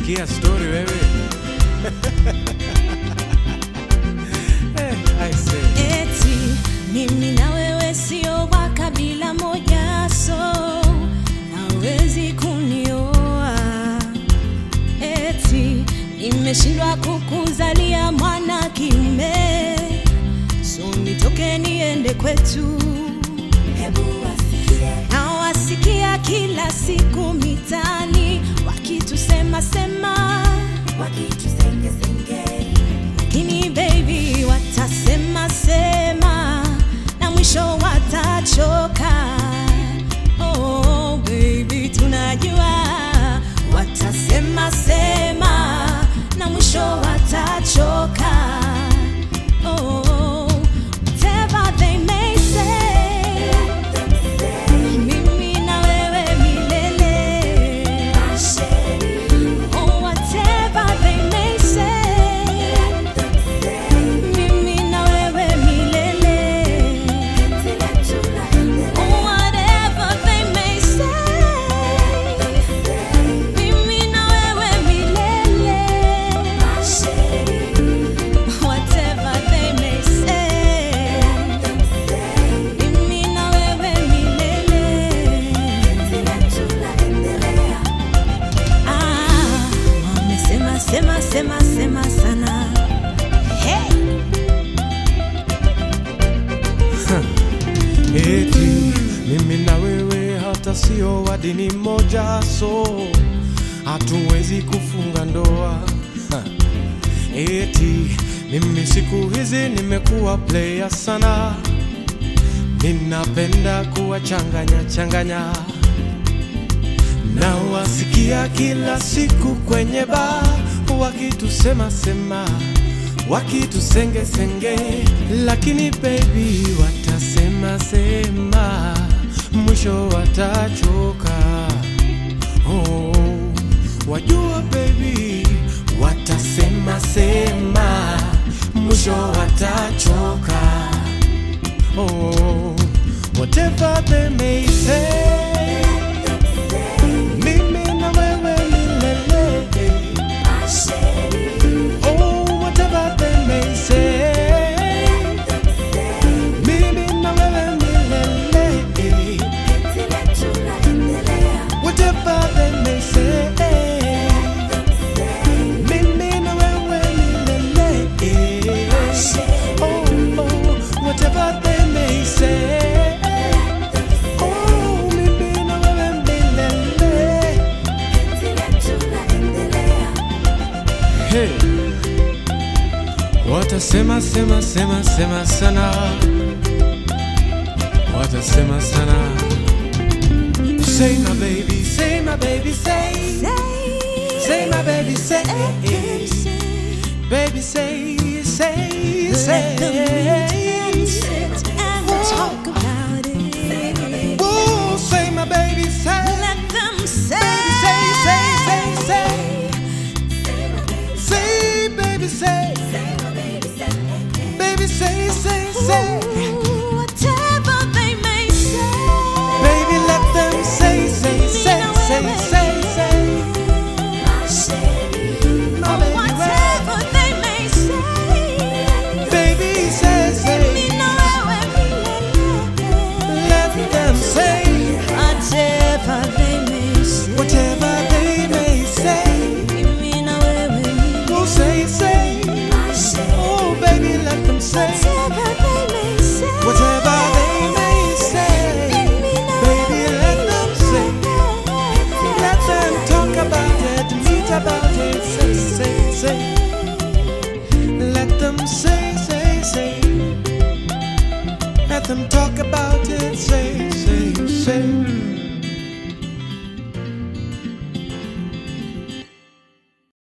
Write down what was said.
Sikia story wewe. Eh, I say. eti mimi na wewe sio wa kabila moja so hawezi kunioa eti nimeshindwa kukuzalia mwana kiume so nitoke niende kwetu na wasikia kila siku mitani wakitusema sema lakini baby watasema sema na mwisho watachoka oh, baby tunajua watasema sema na mwisho watachoka oh, whatever they may say mimi na wewe milele oh, whatever they may say mimi na wewe milele Whatever they may say, mimi na wewe milele. Whatever they may say, mimi na wewe milele. Ah, wamesema sema sema sema sana. Hey! Eti mimi na wewe hata sio wa dini moja, so hatuwezi kufunga ndoa. Ha. Eti mimi siku hizi nimekuwa player sana, ninapenda kuwachanganya changanya na wasikia kila siku kwenye ba wakitusema sema wakitusenge senge, lakini baby watasema sema, mwisho watachoka. Oh, wajua baby watasema sema, mwisho watachoka. Oh, whatever they may say, mimi na wewe milele. Oh, whatever they may say, mimi na wewe milele. Whatever they may say, mimi na wewe milele. Oh, oh, whatever they may say, oh, mimi na wewe milele. Hey. Watasema sema sema sema sana, watasema sana. Say my baby, say my baby, say, say my baby, say, baby, say, say, Let them meet say. and sit and talk about it. Ooh, say my baby, say, Let them say, say, say, say, say, say, baby, say.